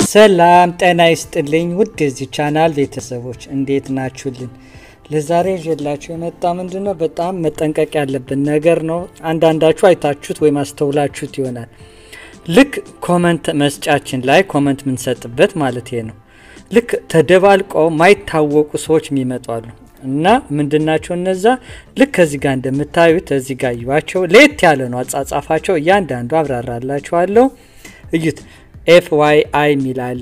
ሰላም ጤና ይስጥልኝ ውድ የዚህ ቻናል ቤተሰቦች እንዴት ናችሁልን? ለዛሬ ይዤላችሁ የመጣ ምንድን ነው በጣም መጠንቀቅ ያለብን ነገር ነው። አንዳንዳችሁ አይታችሁት ወይም አስተውላችሁት ይሆናል። ልክ ኮመንት መስጫችን ላይ ኮመንት የምንሰጥበት ማለት ነው። ልክ ተደባልቀው ማይታወቁ ሰዎች የሚመጧሉ እና ምንድናቸው እነዛ? ልክ ከዚህ ጋር እንደምታዩት እዚህ ጋር እዩዋቸው። ለየት ያለ ነው አጻጻፋቸው። እያንዳንዱ አብራራላችኋለሁ። እዩት። ኤፍ ዋይ አይ ሚላለ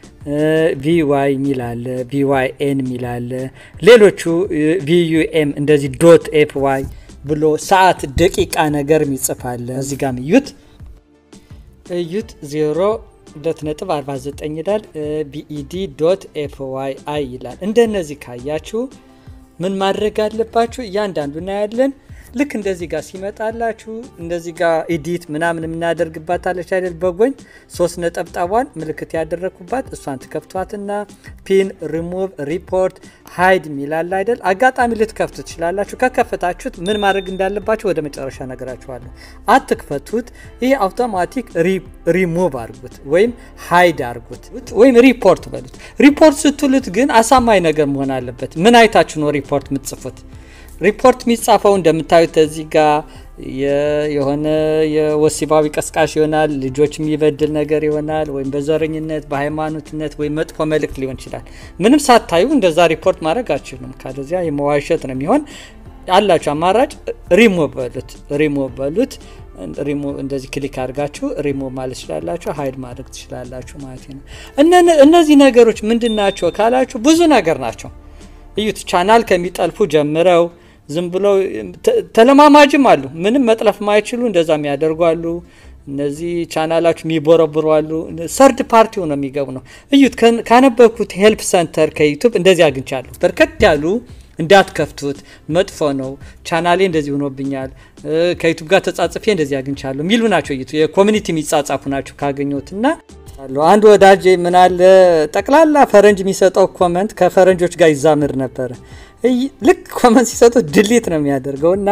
ቪዋይ ሚላለ ቪዋይ ኤን ሚላለ ሌሎቹ ቪዩኤም እንደዚህ ዶት ኤፍ ዋይ ብሎ ሰዓት ደቂቃ ነገር ይጽፋለ። እዚህ ጋም እዩት እዩት ዜሮ ሁለት ነጥብ 49 ይላል። ቢኢዲ ዶት ኤፍ ዋይ አይ ይላል። እንደነዚህ ካያችሁ ምን ማድረግ አለባችሁ? እያንዳንዱ እናያለን። ልክ እንደዚህ ጋር ሲመጣላችሁ እንደዚህ ጋር ኢዲት ምናምን የምናደርግባት አለች አይደል? በጎኝ ሶስት ነጠብጣቧን ምልክት ያደረግኩባት እሷን ትከፍቷትና ፒን፣ ሪሙቭ፣ ሪፖርት፣ ሃይድ ሚላል አይደል? አጋጣሚ ልትከፍቱ ትችላላችሁ። ከከፈታችሁት ምን ማድረግ እንዳለባችሁ ወደ መጨረሻ ነገራችኋለሁ። አትክፈቱት። ይህ አውቶማቲክ ሪሙቭ አድርጉት ወይም ሃይድ አድርጉት ወይም ሪፖርት በሉት። ሪፖርት ስትሉት ግን አሳማኝ ነገር መሆን አለበት። ምን አይታችሁ ነው ሪፖርት የምትጽፉት? ሪፖርት የሚጻፈው እንደምታዩት እዚህ ጋር የሆነ የወሲባዊ ቀስቃሽ ይሆናል፣ ልጆች የሚበድል ነገር ይሆናል፣ ወይም በዘረኝነት በሃይማኖትነት ወይም መጥፎ መልእክት ሊሆን ይችላል። ምንም ሳታዩ እንደዛ ሪፖርት ማድረግ አችሉም። ካለዚያ የመዋሸት ነው የሚሆን። አላችሁ አማራጭ ሪሞቭ በሉት፣ ሪሞቭ በሉት። እንደዚህ ክሊክ አድርጋችሁ ሪሞቭ ማለት ትችላላችሁ፣ ሀይድ ማድረግ ትችላላችሁ ማለት ነው። እነዚህ ነገሮች ምንድን ናቸው ካላችሁ ብዙ ነገር ናቸው። እዩት። ቻናል ከሚጠልፉ ጀምረው ዝም ብለው ተለማማጅም አሉ። ምንም መጥለፍ ማይችሉ እንደዛ የሚያደርጉ አሉ። እነዚህ ቻናላችሁ የሚቦረብሩ አሉ። ሰርድ ፓርቲው ነው የሚገቡ ነው። እዩት። ካነበብኩት ሄልፕ ሰንተር ከዩቱብ እንደዚህ አግኝቻለሁ። በርከት ያሉ እንዳትከፍቱት መጥፎ ነው፣ ቻናሌ እንደዚህ ሆኖብኛል፣ ከዩቱብ ጋር ተጻጽፌ እንደዚህ አግኝቻለሁ የሚሉ ናቸው። እዩት። የኮሚኒቲ የሚጻጻፉ ናቸው ካገኘሁትና አንድ ወዳጅ ምናለ ጠቅላላ ፈረንጅ የሚሰጠው ኮመንት ከፈረንጆች ጋር ይዛምር ነበረ። ልክ ኮመንት ሲሰጡት ድሊት ነው የሚያደርገው እና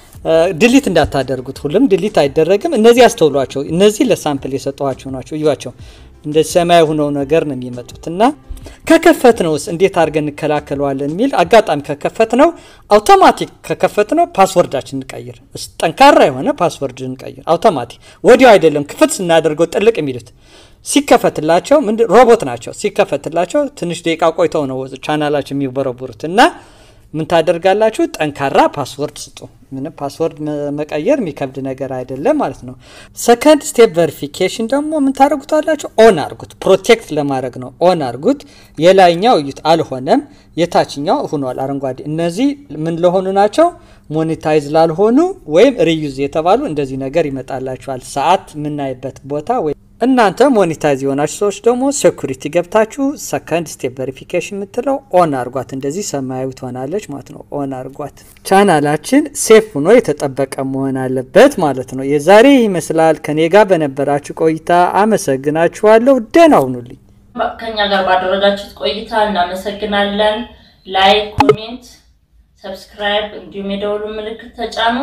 ድሊት እንዳታደርጉት። ሁሉም ድሊት አይደረግም። እነዚህ ያስተውሏቸው። እነዚህ ለሳምፕል የሰጠኋቸው ናቸው። እዩዋቸው። እንደ ሰማያዊ ሆነው ነገር ነው የሚመጡት እና ከከፈት ነውስ እንዴት አድርገን እንከላከለዋለን የሚል አጋጣሚ ከከፈት ነው አውቶማቲክ ከከፈት ነው ፓስወርዳችን እንቀይር። ጠንካራ የሆነ ፓስወርድ እንቀይር አውቶማቲክ። ወዲያው አይደለም ክፍት ስናደርገው ጥልቅ የሚሉት ሲከፈትላቸው ምንድን ሮቦት ናቸው። ሲከፈትላቸው ትንሽ ደቂቃ ቆይተው ነው ቻናላቸው የሚበረቡሩት እና ምን ታደርጋላችሁ? ጠንካራ ፓስወርድ ስጡ። ምንም ፓስወርድ መቀየር የሚከብድ ነገር አይደለም ማለት ነው። ሰከንድ ስቴፕ ቨሪፊኬሽን ደግሞ ምን ታደርጉታላችሁ? ኦን አርጉት። ፕሮቴክት ለማድረግ ነው። ኦን አርጉት። የላይኛው እዩት፣ አልሆነም። የታችኛው ሆኗል፣ አረንጓዴ። እነዚህ ምን ለሆኑ ናቸው? ሞኔታይዝ ላልሆኑ ወይም ሪዩዝ የተባሉ እንደዚህ ነገር ይመጣላችኋል። ሰዓት የምናይበት ቦታ ወይ እናንተ ሞኔታይዝ የሆናችሁ ሰዎች ደግሞ ሴኩሪቲ ገብታችሁ ሰከንድ ስቴፕ ቬሪፊኬሽን የምትለው ኦን አርጓት። እንደዚህ ሰማያዊ ትሆናለች ማለት ነው። ኦን አርጓት። ቻናላችን ሴፍ ሆኖ የተጠበቀ መሆን አለበት ማለት ነው። የዛሬ ይመስላል። ከኔ ጋር በነበራችሁ ቆይታ አመሰግናችኋለሁ። ደህና ሁኑልኝ። ከኛ ጋር ባደረጋችሁት ቆይታ እናመሰግናለን። ላይክ፣ ኮሜንት፣ ሰብስክራይብ እንዲሁም የደወሉ ምልክት ተጫኑ።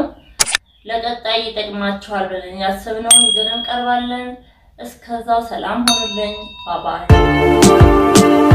ለቀጣይ ይጠቅማችኋል ብለን ያሰብነውን ይዘን እንቀርባለን። እስከዛው ሰላም ሆኑልኝ። ባባይ